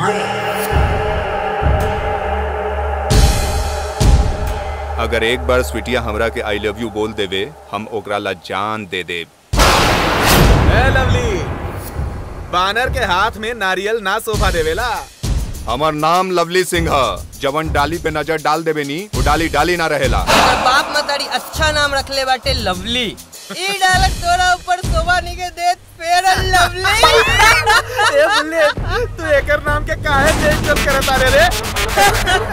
अगर एक बार स्वीटिया हमरा के आई लव यू बोल देवे हम ओकरा ला जान दे दे ए लवली बानर के हाथ में नारियल ना शोभा देवेला हमार नाम लवली सिंह ह जवन डाली पे नजर डाल देवे नी वो डाली डाली ना रहेला अगर बाप मतारी अच्छा नाम रखले बाटे लवली ई डायलॉग तोरा ऊपर शोभा निके देत फेयर एंड लवली ए बुल्ले तू एकर नाम के काहे चेंज कर करत आरे रे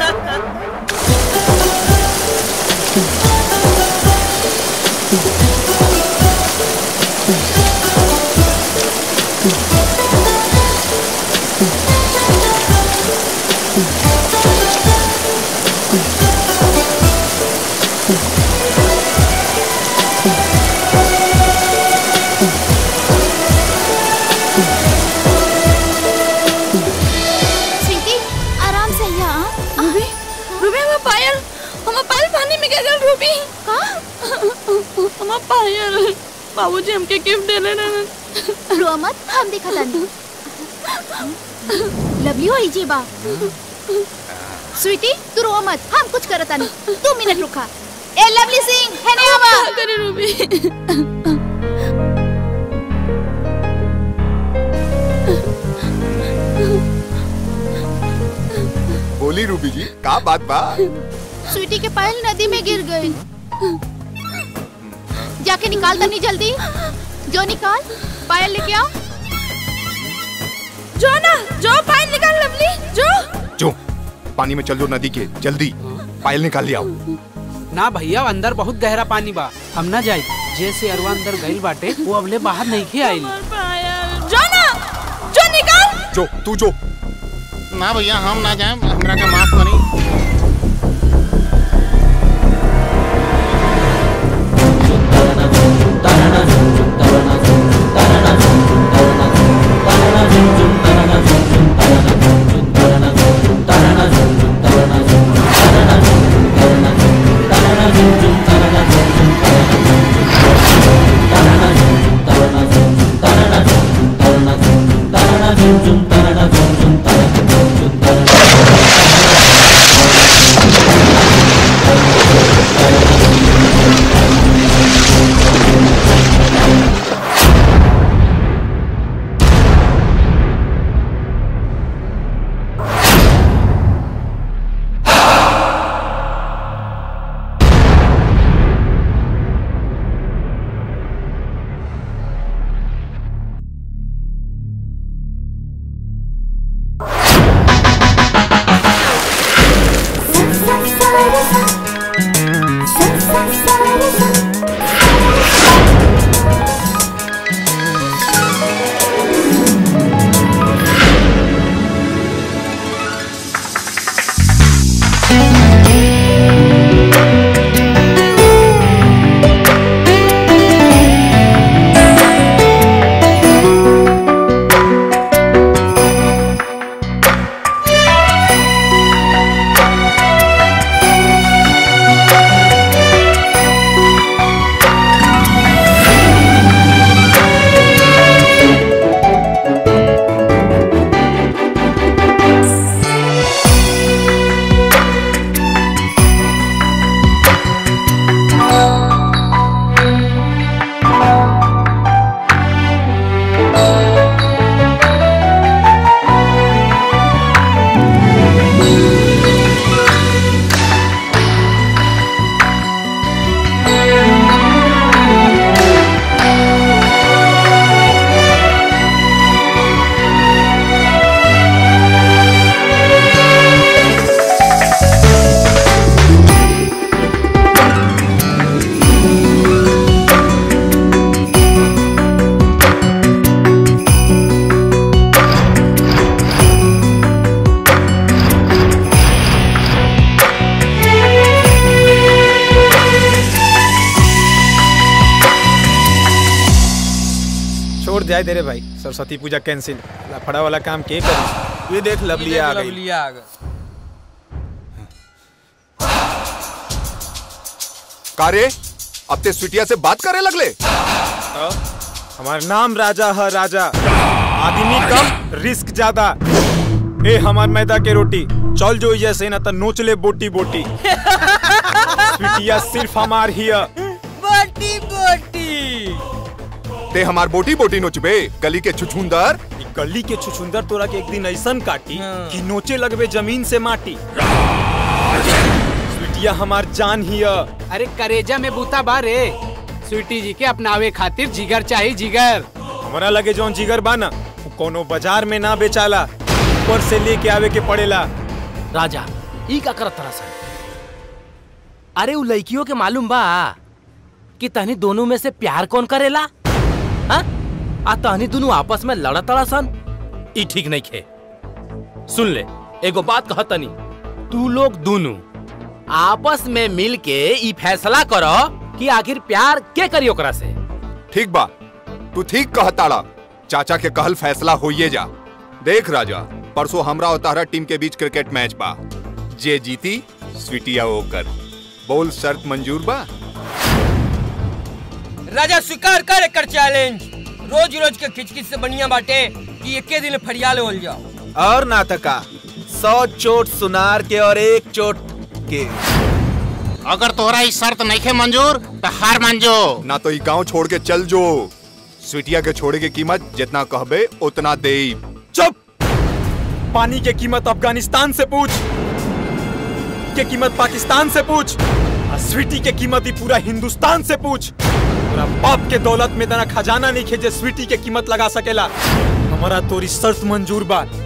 स्वीटी आराम से यहाँ रूबी रूबी हमारा पायल हमारा पायल पानी में गिर गया रूबी का हमारा पायल बाबूजी हमके गिफ्ट दे लेना रो मत हम देखा तानी लवली हो जी बा स्वीटी तू रो मत हम कुछ करत तानी दो मिनट रुका ए लवली सिंह है ने आवा करे रूबी बोली रूबी जी का बात बा स्वीटी के पायल नदी में गिर गई जाके निकाल तनी जल्दी जो निकाल पायल लेके आओ जो ना जो पायल निकाल लवली जो जो पानी में चल जो नदी के जल्दी पायल निकाल लिया ना भैया अंदर बहुत गहरा पानी बा हम ना जाई जैसे अरवा अंदर गइल बाटे वो अबले बाहर नहीं खे आइल पायल जो ना जो निकाल जो तू जो ना भैया हम ना जाए हमरा के माफ करी छोड़ जाए दे रे भाई सरस्वती पूजा कैंसिल लफड़ा वाला काम के करी ये देख लवली आ गई लवली आ गई कारे अब ते स्वीटिया से बात करे लगले हमारा नाम राजा है राजा आदमी कम रिस्क ज्यादा ए हमार मैदा के रोटी चल जो जैसे ना त नोच ले बोटी बोटी स्वीटिया सिर्फ हमार हिया बोटी बोटी ते हमार बोटी बोटी नोचबे गली के छुछुंदर ई गली के छुछुंदर तोरा के एक दिन ऐसन काटी हाँ। कि नोचे लगबे जमीन से माटी स्वीटिया हमार जान हिया अरे करेजा में बूता बारे स्वीटी जी के अपनावे खातिर जिगर चाहिए जिगर हमरा लगे जौन जिगर बा ना उ कोनो बाजार में ना बेचाला ऊपर से लेके आवे के पड़ेला राजा ई का करत तरह सन अरे उ लड़कियों के मालूम बा कि तहनी दोनों में से प्यार कौन करेला हाँ? आ तहनी दोनों आपस में लड़त तड़ा सन ई ठीक नहीं खे सुन ले एगो बात कह तनी तू लोग दोनों आपस में मिल के ई फैसला करो कि आखिर प्यार के करी ओकरा से ठीक बा तू ठीक कहताड़ा चाचा के कहल फैसला होइए जा देख राजा परसों हमरा और तारा टीम के बीच क्रिकेट मैच बा जे जीती स्वीटिया ओकर बोल शर्त मंजूर बा राजा स्वीकार कर एकर चैलेंज रोज रोज के खिचखिच से बढ़िया बाटे कि एके दिन फरियाल हो जाओ और नाटका सौ चोट सुनार के और एक चोट के अगर तोहरा ई शर्त नहीं खे मंजूर तो हार मान जो ना तो ई गांव छोड़ के चल जो स्वीटिया के छोड़े की कीमत जितना कहबे उतना दे चुप पानी के कीमत अफगानिस्तान से पूछ के कीमत पाकिस्तान से पूछ और स्वीटी के कीमत ही पूरा हिंदुस्तान से पूछ पूरा बाप के दौलत में तना खजाना नहीं खे जे स्वीटी के कीमत लगा सकेला हमारा तोरी शर्त मंजूर बा